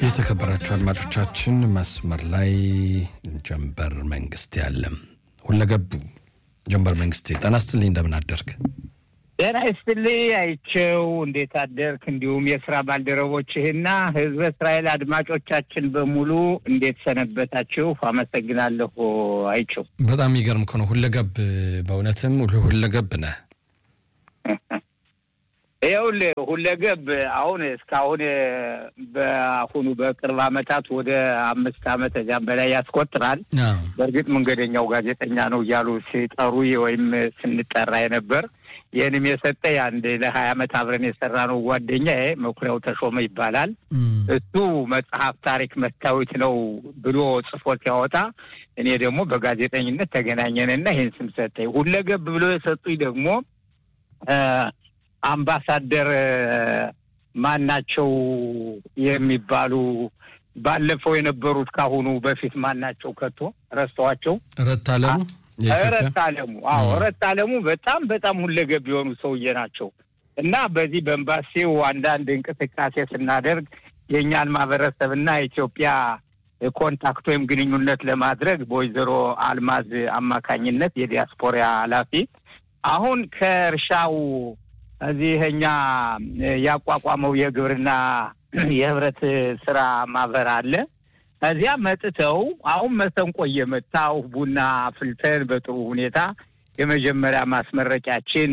የተከበራችሁ አድማጮቻችን መስመር ላይ ጀንበር መንግስቴ አለ። ሁለገቡ ጀንበር መንግስቴ ጤና ይስጥልኝ፣ እንደምን አደርክ? ጤና ይስጥልኝ አይቼው፣ እንዴት አደርክ? እንዲሁም የስራ ባልደረቦችህና ህዝበ እስራኤል አድማጮቻችን በሙሉ እንዴት ሰነበታችሁ? አመሰግናለሁ አይቼው። በጣም የሚገርም እኮ ነው። ሁለገብ በእውነትም ሁለገብ ነህ። ይኸውልህ ሁለገብ አሁን እስካሁን በአሁኑ በቅርብ አመታት ወደ አምስት አመት እዚያም በላይ ያስቆጥራል። በእርግጥ መንገደኛው ጋዜጠኛ ነው እያሉ ሲጠሩ ወይም ስንጠራ የነበር ይህንም የሰጠ አንድ ለሀያ አመት አብረን የሰራ ነው ጓደኛ መኩሪያው ተሾመ ይባላል። እሱ መጽሐፍ ታሪክ መስታወት ነው ብሎ ጽፎት ያወጣ፣ እኔ ደግሞ በጋዜጠኝነት ተገናኘንና ይህን ስም ሰጠኝ። ሁለገብ ብሎ የሰጡኝ ደግሞ አምባሳደር ማናቸው የሚባሉ ባለፈው የነበሩት ካሁኑ በፊት ማናቸው ከቶ ረስተዋቸው ረታ አለሙ ረታ አለሙ አዎ ረታ አለሙ በጣም በጣም ሁለገብ የሆኑ ሰውዬ ናቸው እና በዚህ በኤምባሲው አንዳንድ እንቅስቃሴ ስናደርግ የእኛን ማህበረሰብና ኢትዮጵያ ኮንታክት ወይም ግንኙነት ለማድረግ በወይዘሮ አልማዝ አማካኝነት የዲያስፖራ ኃላፊ አሁን ከእርሻው እዚህ እኛ ያቋቋመው የግብርና የህብረት ስራ ማህበር አለ። እዚያ መጥተው አሁን መሰንቆ እየመታው ቡና አፍልተን በጥሩ ሁኔታ የመጀመሪያ ማስመረቂያችን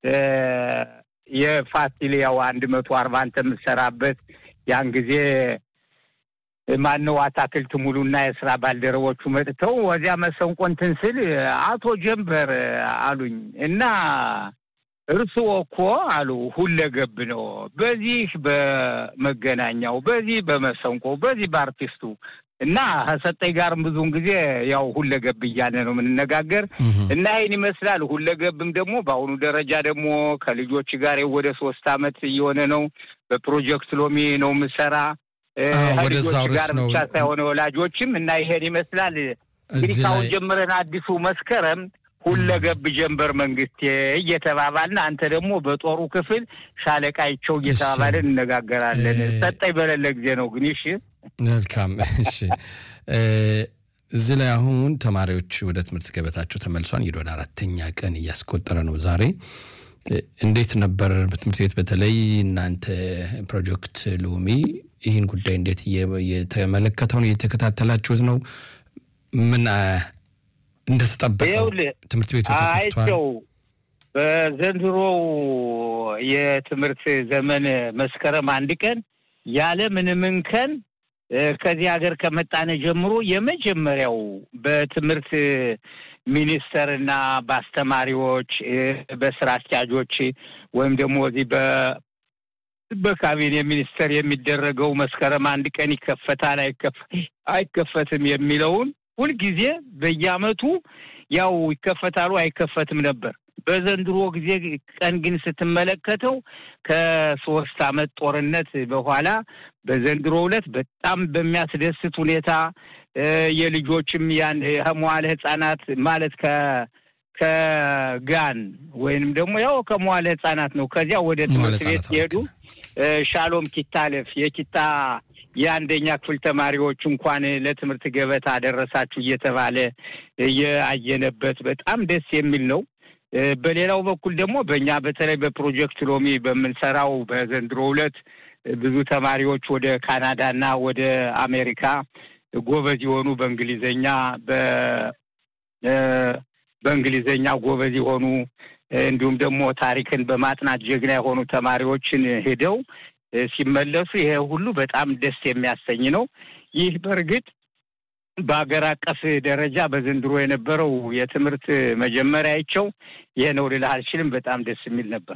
የፋሲል ያው አንድ መቶ አርባ አንተ የምትሰራበት ያን ጊዜ ማነው አታክልት ሙሉና የስራ ባልደረቦቹ መጥተው ወዚያ መሰንቆ እንትን ስል አቶ ጀንበር አሉኝ እና እርስዎ እኮ አሉ ሁለገብ ነው። በዚህ በመገናኛው፣ በዚህ በመሰንቆ፣ በዚህ በአርቲስቱ እና ከሰጠኝ ጋርም ብዙውን ጊዜ ያው ሁለገብ እያለ ነው የምንነጋገር እና ይህን ይመስላል። ሁለገብም ደግሞ በአሁኑ ደረጃ ደግሞ ከልጆች ጋር ወደ ሶስት አመት እየሆነ ነው። በፕሮጀክት ሎሚ ነው የምሰራ ከልጆች ጋር ብቻ ሳይሆነ ወላጆችም እና ይሄን ይመስላል እንግዲህ ካሁን ጀምረን አዲሱ መስከረም ሁለገብ ጀንበር መንግስቴ እየተባባልን አንተ ደግሞ በጦሩ ክፍል ሻለቃይቸው እየተባባልን እነጋገራለን። ሰጠኝ በሌለ ጊዜ ነው ግን። እሺ መልካም። እሺ እዚህ ላይ አሁን ተማሪዎች ወደ ትምህርት ገበታቸው ተመልሷል። እንግዲህ ወደ አራተኛ ቀን እያስቆጠረ ነው ዛሬ። እንዴት ነበር በትምህርት ቤት በተለይ እናንተ ፕሮጀክት ሎሚ ይህን ጉዳይ እንዴት እየተመለከተው ነው? እየተከታተላችሁት ነው? ምን እንደተጠበቀው ትምህርት ቤቱ አይቸው በዘንድሮው የትምህርት ዘመን መስከረም አንድ ቀን ያለ ምንም እንከን ከዚህ ሀገር ከመጣነ ጀምሮ የመጀመሪያው በትምህርት ሚኒስቴር እና በአስተማሪዎች በስራ አስኪያጆች ወይም ደግሞ እዚህ በካቢኔ ሚኒስቴር የሚደረገው መስከረም አንድ ቀን ይከፈታል አይከፈትም የሚለውን ሁልጊዜ በየአመቱ ያው ይከፈታሉ አይከፈትም ነበር። በዘንድሮ ጊዜ ቀን ግን ስትመለከተው ከሶስት አመት ጦርነት በኋላ በዘንድሮ ዕለት በጣም በሚያስደስት ሁኔታ የልጆችም ያን ከመዋለ ህጻናት ማለት ከ ከጋን ወይንም ደግሞ ያው ከመዋለ ህጻናት ነው። ከዚያ ወደ ትምህርት ቤት ሲሄዱ ሻሎም ኪታለፍ የኪታ የአንደኛ ክፍል ተማሪዎች እንኳን ለትምህርት ገበታ አደረሳችሁ እየተባለ የአየነበት በጣም ደስ የሚል ነው። በሌላው በኩል ደግሞ በእኛ በተለይ በፕሮጀክት ሎሚ በምንሰራው በዘንድሮ ዕለት ብዙ ተማሪዎች ወደ ካናዳና ወደ አሜሪካ ጎበዝ የሆኑ በእንግሊዘኛ በእንግሊዘኛ ጎበዝ የሆኑ እንዲሁም ደግሞ ታሪክን በማጥናት ጀግና የሆኑ ተማሪዎችን ሄደው ሲመለሱ ይሄ ሁሉ በጣም ደስ የሚያሰኝ ነው። ይህ በእርግጥ በሀገር አቀፍ ደረጃ በዘንድሮ የነበረው የትምህርት መጀመሪያ አይቸው ይሄ ነው ልልህ አልችልም። በጣም ደስ የሚል ነበር።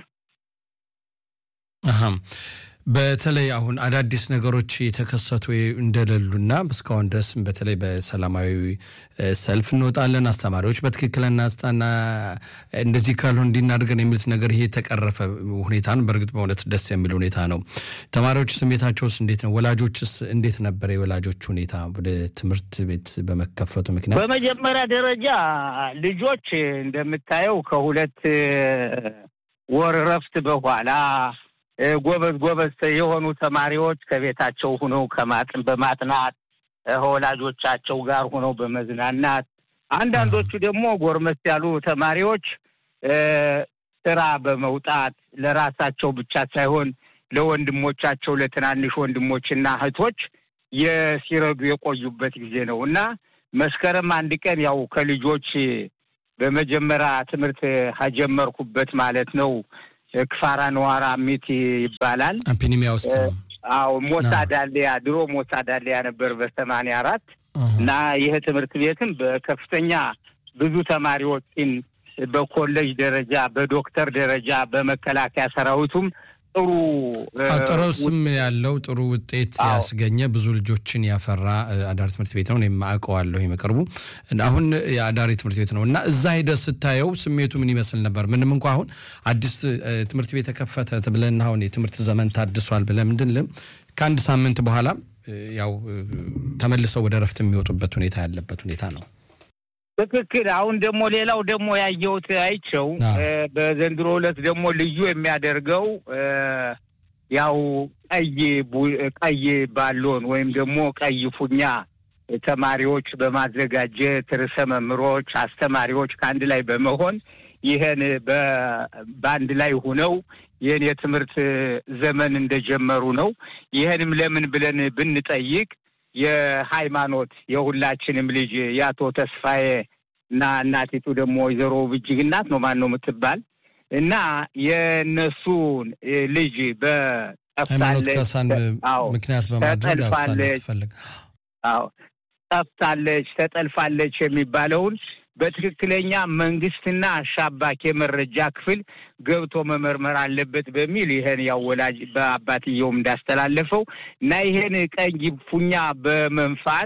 በተለይ አሁን አዳዲስ ነገሮች የተከሰቱ እንደሌሉና እስካሁን ድረስ በተለይ በሰላማዊ ሰልፍ እንወጣለን፣ አስተማሪዎች በትክክል እናስጣና እንደዚህ ካልሆን እንዲናድርገን የሚሉት ነገር ይሄ የተቀረፈ ሁኔታ ነው። በእርግጥ በእውነት ደስ የሚል ሁኔታ ነው። ተማሪዎች ስሜታቸውስ እንዴት ነው? ወላጆችስ እንዴት ነበረ? የወላጆች ሁኔታ ወደ ትምህርት ቤት በመከፈቱ ምክንያት በመጀመሪያ ደረጃ ልጆች እንደምታየው ከሁለት ወር እረፍት በኋላ ጎበዝ ጎበዝ የሆኑ ተማሪዎች ከቤታቸው ሁነው ከማጥን በማጥናት ከወላጆቻቸው ጋር ሁነው በመዝናናት አንዳንዶቹ ደግሞ ጎርመስ ያሉ ተማሪዎች ስራ በመውጣት ለራሳቸው ብቻ ሳይሆን ለወንድሞቻቸው ለትናንሽ ወንድሞችና እህቶች የሲረዱ የቆዩበት ጊዜ ነው እና መስከረም አንድ ቀን ያው ከልጆች በመጀመሪያ ትምህርት ከጀመርኩበት ማለት ነው ክፋራ ነዋራ ሚት ይባላል። ፒኒሚያ ውስጥ ነው። አዎ ሞሳ ዳሊያ ድሮ ሞሳ ዳሊያ ነበር በሰማንያ አራት እና ይህ ትምህርት ቤትም በከፍተኛ ብዙ ተማሪዎችን በኮሌጅ ደረጃ በዶክተር ደረጃ በመከላከያ ሰራዊቱም ጥሩ ጥሩ ስም ያለው ጥሩ ውጤት ያስገኘ ብዙ ልጆችን ያፈራ አዳሪ ትምህርት ቤት ነው። እኔም አውቀዋለሁ በቅርቡ። አሁን የአዳሪ ትምህርት ቤት ነው እና እዛ ሄደህ ስታየው ስሜቱ ምን ይመስል ነበር? ምንም እንኳ አሁን አዲስ ትምህርት ቤት ተከፈተ ብለን አሁን የትምህርት ዘመን ታድሷል ብለን ምንድን ከአንድ ሳምንት በኋላ ያው ተመልሰው ወደ ረፍት የሚወጡበት ሁኔታ ያለበት ሁኔታ ነው። ትክክል። አሁን ደግሞ ሌላው ደግሞ ያየሁት አይቸው በዘንድሮ ዕለት ደግሞ ልዩ የሚያደርገው ያው ቀይ ቀይ ባሎን ወይም ደግሞ ቀይ ፉኛ ተማሪዎች በማዘጋጀት ርዕሰ መምህሮች፣ አስተማሪዎች ከአንድ ላይ በመሆን ይህን በአንድ ላይ ሁነው ይህን የትምህርት ዘመን እንደጀመሩ ነው። ይህንም ለምን ብለን ብንጠይቅ የሃይማኖት የሁላችንም ልጅ የአቶ ተስፋዬ እና እናቲቱ ደግሞ ወይዘሮ ብጅግ እናት ነው ማን ነው የምትባል እና የእነሱን ልጅ በጠፍታለች ምክንያት በማድረግ ተጠልፋለች፣ አዎ ጠፍታለች፣ ተጠልፋለች የሚባለውን በትክክለኛ መንግስትና አሻባክ የመረጃ ክፍል ገብቶ መመርመር አለበት በሚል ይህን ያው ወላጅ በአባትየውም እንዳስተላለፈው እና ይህን ቀይ ፉኛ በመንፋት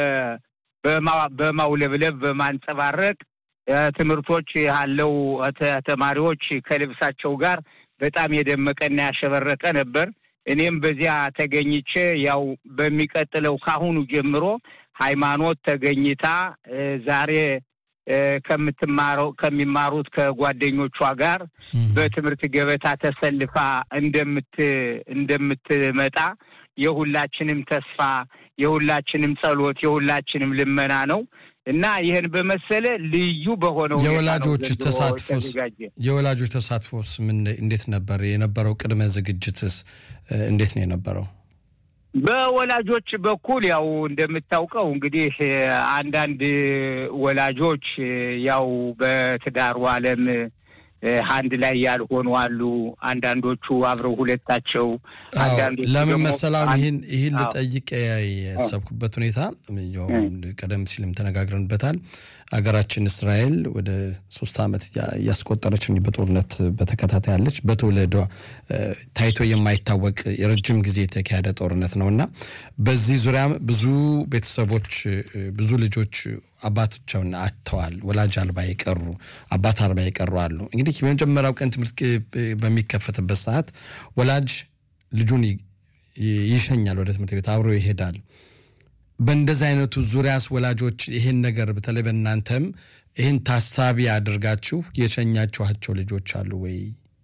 በማውለብለብ በማንጸባረቅ ትምህርቶች ያለው ተማሪዎች ከልብሳቸው ጋር በጣም የደመቀና ያሸበረቀ ነበር። እኔም በዚያ ተገኝቼ ያው በሚቀጥለው ካሁኑ ጀምሮ ሃይማኖት ተገኝታ ዛሬ ከምትማረው ከሚማሩት ከጓደኞቿ ጋር በትምህርት ገበታ ተሰልፋ እንደምት እንደምትመጣ የሁላችንም ተስፋ የሁላችንም ጸሎት የሁላችንም ልመና ነው እና ይህን በመሰለ ልዩ በሆነው የወላጆች ተሳትፎስ የወላጆች ተሳትፎስ ምን እንዴት ነበር የነበረው? ቅድመ ዝግጅትስ እንዴት ነው የነበረው? በወላጆች በኩል ያው እንደምታውቀው እንግዲህ አንዳንድ ወላጆች ያው በትዳሩ ዓለም አንድ ላይ ያልሆኑ አሉ። አንዳንዶቹ አብረው ሁለታቸው አንዳንዶቹ ለምን መሰላም ይህን ይህን ልጠይቅ ያሰብኩበት ሁኔታ ቀደም ሲልም ተነጋግረንበታል። ሀገራችን እስራኤል ወደ ሶስት ዓመት እያስቆጠረች በጦርነት በተከታታይ ያለች በትውልዷ ታይቶ የማይታወቅ የረጅም ጊዜ የተካሄደ ጦርነት ነው እና በዚህ ዙሪያ ብዙ ቤተሰቦች ብዙ ልጆች አባቶቻውን አጥተዋል። ወላጅ አልባ የቀሩ አባት አልባ የቀሩ አሉ። እንግዲህ በመጀመሪያው ቀን ትምህርት በሚከፈትበት ሰዓት ወላጅ ልጁን ይሸኛል፣ ወደ ትምህርት ቤት አብሮ ይሄዳል። በእንደዚህ አይነቱ ዙሪያስ ወላጆች ይህን ነገር በተለይ በእናንተም ይህን ታሳቢ አድርጋችሁ የሸኛችኋቸው ልጆች አሉ ወይ?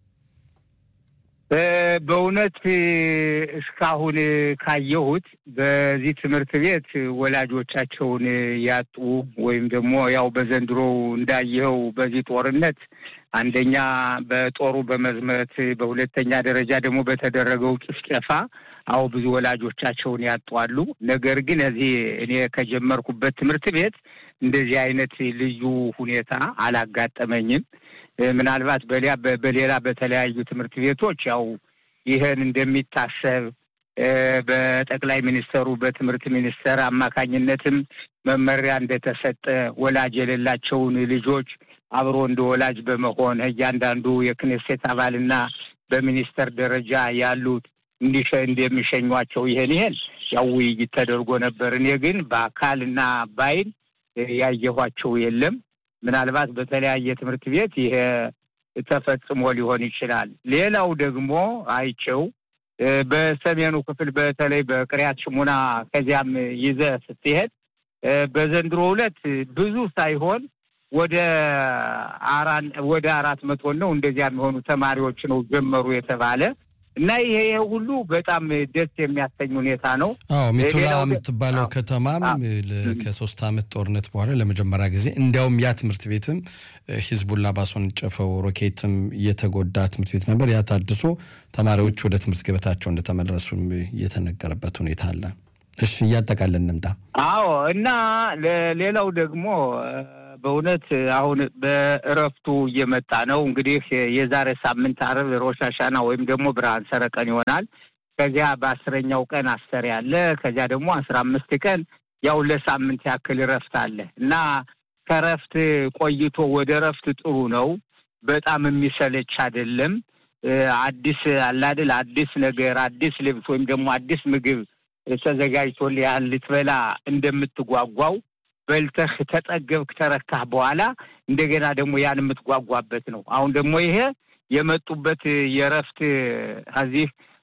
በእውነት እስካሁን ካየሁት በዚህ ትምህርት ቤት ወላጆቻቸውን ያጡ ወይም ደግሞ ያው በዘንድሮ እንዳየኸው በዚህ ጦርነት አንደኛ በጦሩ በመዝመት በሁለተኛ ደረጃ ደግሞ በተደረገው ጭፍጨፋ አዎ ብዙ ወላጆቻቸውን ያጧሉ። ነገር ግን እዚህ እኔ ከጀመርኩበት ትምህርት ቤት እንደዚህ አይነት ልዩ ሁኔታ አላጋጠመኝም። ምናልባት በሊያ በሌላ በተለያዩ ትምህርት ቤቶች ያው ይህን እንደሚታሰብ በጠቅላይ ሚኒስተሩ በትምህርት ሚኒስተር አማካኝነትም መመሪያ እንደተሰጠ ወላጅ የሌላቸውን ልጆች አብሮ እንደ ወላጅ በመሆን እያንዳንዱ የክኔሴት አባልና በሚኒስተር ደረጃ ያሉት እንዲሸ እንደሚሸኟቸው ይሄን ይሄን ያው ውይይት ተደርጎ ነበር። እኔ ግን በአካልና በዓይን ያየኋቸው የለም። ምናልባት በተለያየ ትምህርት ቤት ይሄ ተፈጽሞ ሊሆን ይችላል። ሌላው ደግሞ አይቸው በሰሜኑ ክፍል በተለይ በቅሪያት ሽሙና ከዚያም ይዘህ ስትሄድ በዘንድሮ ዕለት ብዙ ሳይሆን ወደ አራን ወደ አራት መቶ ነው እንደዚያ የሚሆኑ ተማሪዎች ነው ጀመሩ የተባለ እና ይሄ ይሄ ሁሉ በጣም ደስ የሚያሰኝ ሁኔታ ነው። አዎ ሜቶላ ሌላው የምትባለው አዎ። ከተማም ለ- ከሶስት ዓመት ጦርነት በኋላ ለመጀመሪያ ጊዜ እንዲያውም ያ ትምህርት ቤትም እ፣ ሂዝቡላ ባስወነጨፈው ሮኬትም የተጎዳ ትምህርት ቤት ነበር። ያ ታድሶ ተማሪዎች ወደ ትምህርት ገበታቸው እንደተመለሱም የተነገረበት ሁኔታ አለ። እሺ እያጠቃለን እንምጣ። አዎ እና ለ- ሌላው ደግሞ እ፣ በእውነት አሁን በእረፍቱ እየመጣ ነው። እንግዲህ የዛሬ ሳምንት አርብ ሮሽ ሃሻና ወይም ደግሞ ብርሃን ሰረቀን ይሆናል። ከዚያ በአስረኛው ቀን አስተር ያለ ከዚያ ደግሞ አስራ አምስት ቀን ያው ለሳምንት ያክል እረፍት አለ እና ከእረፍት ቆይቶ ወደ እረፍት ጥሩ ነው። በጣም የሚሰለች አይደለም። እ፣ አዲስ አላድል አዲስ ነገር አዲስ ልብስ ወይም ደግሞ አዲስ ምግብ ተዘጋጅቶልህ ያን ልትበላ እንደምትጓጓው በልተህ ተጠገብክ ተረካህ በኋላ እንደገና ደግሞ ያን የምትጓጓበት ነው። አሁን ደግሞ ይሄ የመጡበት የእረፍት ከዚህ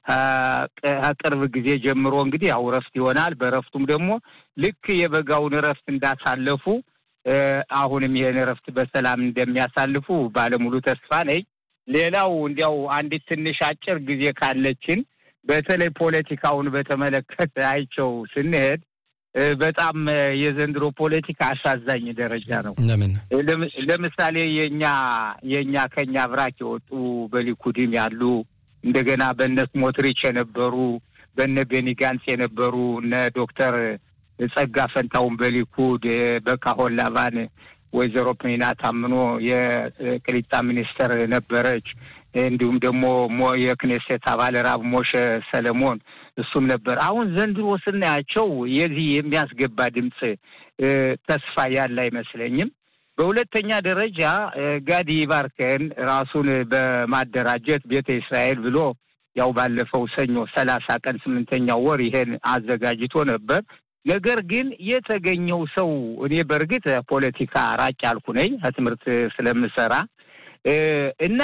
ከቅርብ ጊዜ ጀምሮ እንግዲህ ያው እረፍት ይሆናል። በእረፍቱም ደግሞ ልክ የበጋውን እረፍት እንዳሳለፉ እ፣ አሁንም ይህን እረፍት በሰላም እንደሚያሳልፉ ባለሙሉ ተስፋ ነኝ። ሌላው እንዲያው አንዲት ትንሽ አጭር ጊዜ ካለችን በተለይ ፖለቲካውን በተመለከተ አይቸው ስንሄድ እ፣ በጣም እ፣ የዘንድሮ ፖለቲካ አሳዛኝ ደረጃ ነው። ለምን ለም- ለምሳሌ የኛ የኛ ከኛ ብራክ የወጡ በሊኩድም ያሉ እንደገና በነ ስሞትሪች የነበሩ በነ ቤኒ ጋንጽ የነበሩ እነ ዶክተር ጸጋ ፈንታውን በሊኩድ እ፣ በካሆን ላቫን ወይዘሮ ፕኒና ታምኖ የቅሊጣ ሚኒስተር ነበረች። እንዲሁም ደግሞ ሞ የክኔሴት አባል ራብ ሞሸ ሰለሞን እሱም ነበር። አሁን ዘንድሮ ስናያቸው የዚህ የሚያስገባ ድምፅ እ፣ ተስፋ ያለ አይመስለኝም። በሁለተኛ ደረጃ እ፣ ጋዲ ባርከን ራሱን በማደራጀት ቤተ እስራኤል ብሎ ያው ባለፈው ሰኞ ሰላሳ ቀን ስምንተኛው ወር ይሄን አዘጋጅቶ ነበር። ነገር ግን የተገኘው ሰው እኔ በእርግጥ ፖለቲካ ራቅ ያልኩ ነኝ ከትምህርት ስለምሰራ እ፣ እና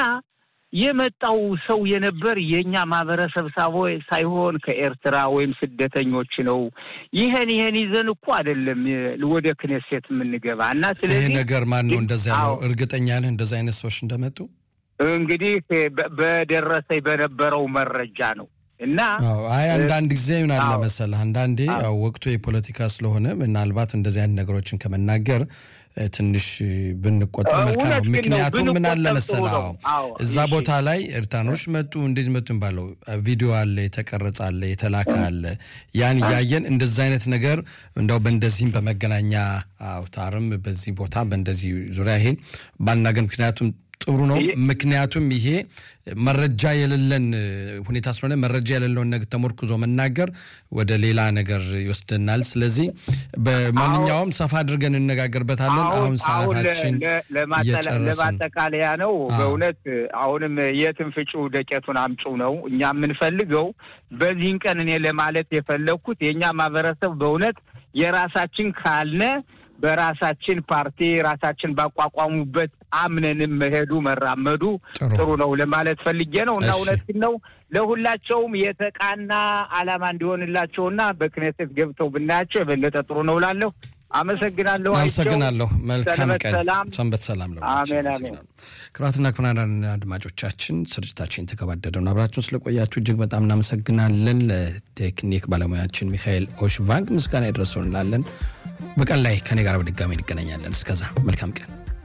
የመጣው ሰው የነበር የእኛ ማህበረሰብ ሳቦ ሳይሆን ከኤርትራ ወይም ስደተኞች ነው። ይህን ይህን ይዘን እኮ አይደለም ወደ ክኔሴት የምንገባ እና ይሄ ስለዚህ ነገር ማን ነው እንደዛ ያለው? አዎ። እርግጠኛ ነህ እንደዛ አይነት ሰዎች እንደመጡ? እንግዲህ በ- በደረሰኝ በነበረው መረጃ ነው እና አዎ አይ አንዳንድ ጊዜ ምን አለ አዎ። መሰለህ፣ አንዳንዴ አዎ። ያው ወቅቱ የፖለቲካ ስለሆነ ምናልባት እንደዚህ አይነት ነገሮችን ከመናገር እ፣ ትንሽ ብንቆጠብ መልካም እውነት ነው። ግን ነው፣ ምክንያቱም ምን አለ ብንቆጠብ መሰለህ፣ ጥሩ ነው። አዎ አዎ፣ እዛ እሺ። ቦታ ላይ ኤርትራኖች መጡ እንደዚህ መጡ ባለው ቪዲዮ አለ፣ የተቀረጸ አለ፣ የተላከ አለ። ያን እያየን እንደዛ አይነት ነገር እንደው በእንደዚህም በመገናኛ አውታርም በዚህ ቦታ በእንደዚህ ዙሪያ ይሄን ባናገር ምክንያቱም ጥሩ ነው። ይሄ- ምክንያቱም ይሄ መረጃ የሌለን እ፣ ሁኔታ ስለሆነ መረጃ የሌለውን ነገር ተሞርክዞ መናገር ወደ ሌላ ነገር ይወስደናል። ስለዚህ በማንኛውም ሰፋ አድርገን እንነጋገርበታለን። አሁን ሰዓታችን ለ- ለማጠላ- እየጨረስን ነው። ለማጠቃለያ ነው። አዎ። በእውነት አሁንም የትን ፍጩ ደቄቱን አምጩ ነው እኛ የምንፈልገው። በዚህን ቀን እኔ ለማለት የፈለግኩት የእኛ ማህበረሰብ በእውነት የራሳችን ካልነ በራሳችን ፓርቲ ራሳችን ባቋቋሙበት አምነንም መሄዱ መራመዱ ጥሩ ጥሩ ነው ለማለት ፈልጌ ነው እና እሺ። እውነት ነው ለሁላቸውም የተቃና ዓላማ እንዲሆንላቸውና በክኔሴት ገብተው ብናያቸው የበለጠ ጥሩ ነው እላለሁ። አመሰግናለሁ። አይቸው። አመሰግናለሁ። መልካም ሰንበት ቀን፣ ሰላም። ሰንበት ሰላም ነው። አሜን፣ አሜን። ክቡራትና ክቡራን አድማጮቻችን ስርጭታችን የተገባደደ ነው። አብራችሁን ስለቆያችሁ እጅግ በጣም እናመሰግናለን። ለቴክኒክ ባለሙያችን ሚካኤል ኦሽቫንግ ምስጋና ይድረሰው እንላለን። በቀን ላይ ከኔ ጋር በድጋሚ እንገናኛለን። እስከዛ መልካም ቀን